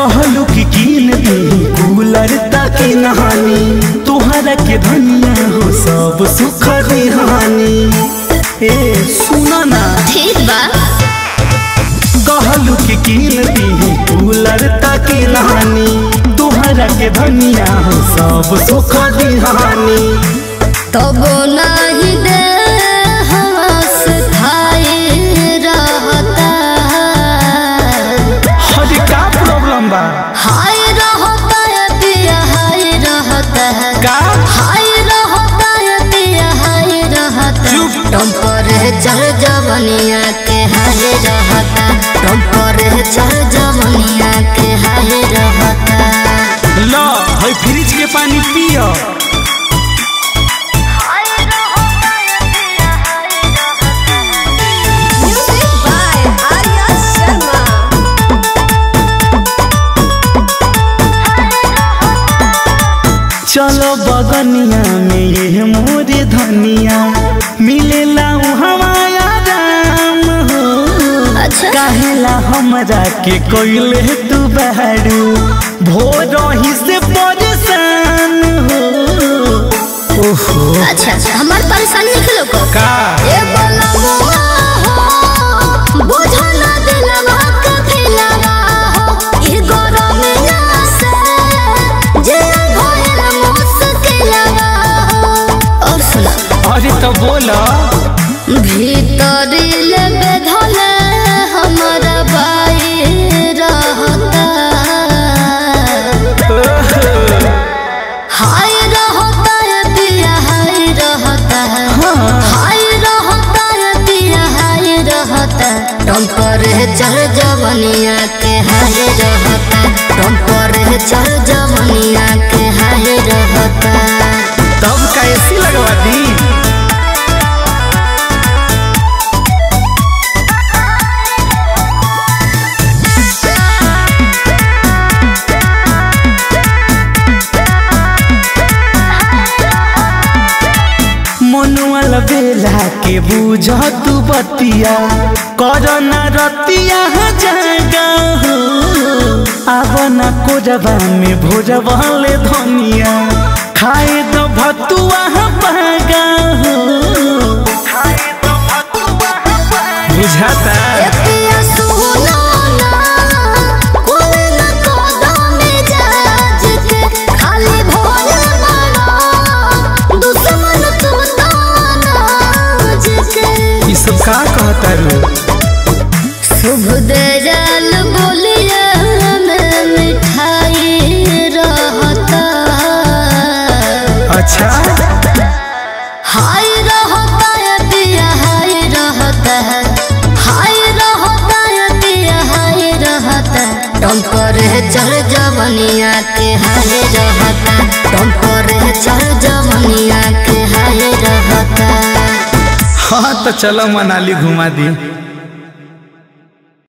कहलू कि कीन दी कूलर तक नहानी तुहरा के धनिया हो सब सुख दिहानी ए सुना ना ठीक बा कहलू कि कीन दी कूलर तक नहानी तुहरा के धनिया हो सब सुख दिहानी तब नहीं दे हवस खाए रहता हरे का प्रॉब्लम बा हाय रहता है पिया हाय रहता है का हाय रहता है पिया हाय रहता चुप। टेम्परेचर जवनिया के हाय रहता टेम्परेचर जवनिया के हाय रहता लो है फ्रिज के पानी पियो Music by Arya Sharma. चलो बगनिया में ये मोरे धनिया मिलेला हमाया राम हो अच्छा काहेला हमरा के कोइले तू बहरू भोर ही से परेशान हो ओहो अच्छा अच्छा हमार परेशानी निकलो को का ए बोला मोआ हो बुझा ना दिलवा के फिलवा हो ई गरमिया से जे भइल मुश्किलवा हो और सुना अरे तो बोला भीतर ले बेधल हमारा बाई रहता हाय रहता है पिया हाय रहता है हाय रहता है पिया हाय रहता टेम्परेचर जवनिया के हाय रहता टेम्परेचर जवनिया के हाय रहता तब कैसी लगवा दी मनुअल बेला के बुझ तू बतिया कर न रतिया जागा हो आब न कोजबा में भोजबा ले धनिया खाए तो भतुआ पागा हो बुझाता ए पिया सुनो ना कोई न कदम जाज के खाली भोले मारा दुश्मन तू ताज के ई सब का कहता रू शुभ दयाल बोलिए में मिठाई रहता अच्छा हाय रहता है पिया हाय रहता है हाय रहता है पिया हाय रहता टेम्परेचर जवनिया के हाय रहता टेम्परेचर जवनिया के हाय रहता हाँ तो चलो मनाली घुमा दी